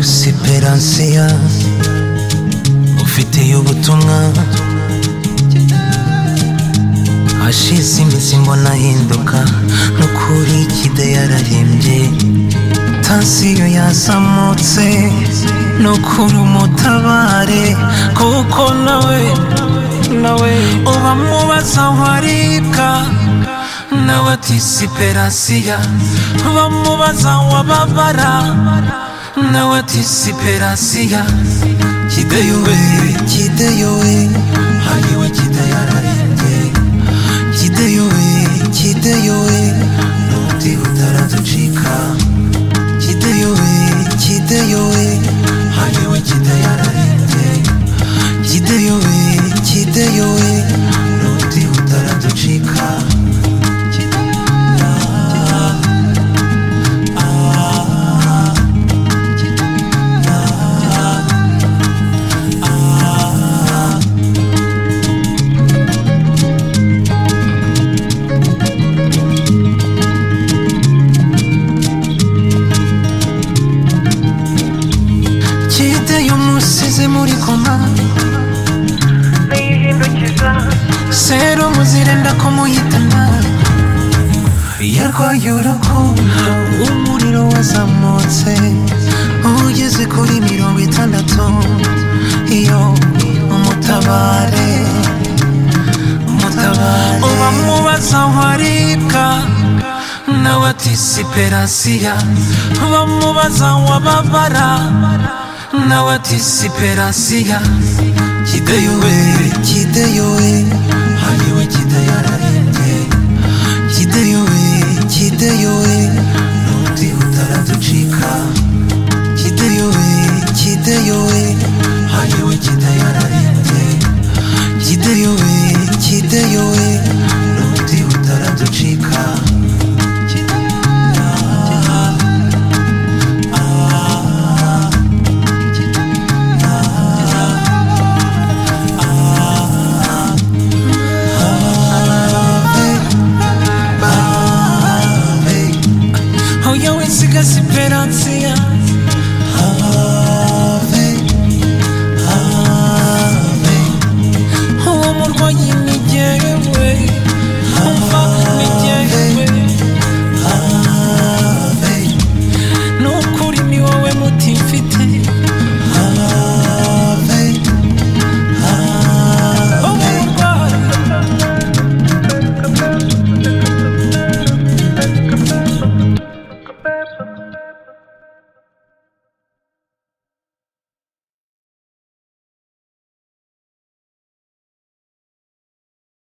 siperansiya ufitiye ubutumwa hashize iminsi mbona ahinduka n'ukuri kide yararembye tansiyo yazamutse n'ukuri umutabare kuko nawe nawe uba mubaza aho aribwa nawe ati siperansiya bamubaza wababara nawe ati siperansiya kideyowe kideyowe hariwe kidayararembye kideyowe kideyowe n'ubuti butaraducika kideyowe kideyowe hariwe kidayararembye kideyowe kideyowe n'ubuti butaraducika kideyo musize muri koma yihindukiza sero muzirenda kumuhitana yarwaye urukundo umuriro wazamutse ugeze kuri mirongo itandatu iyo umutabare umutabare uba mubaza aho aribwa nawe ati siperansiya bamubaza wababara nawe ati siperansiya kideyowe kideyowe hariwe kidayararembye kideyowe kideyowe n'ubuti butaraducika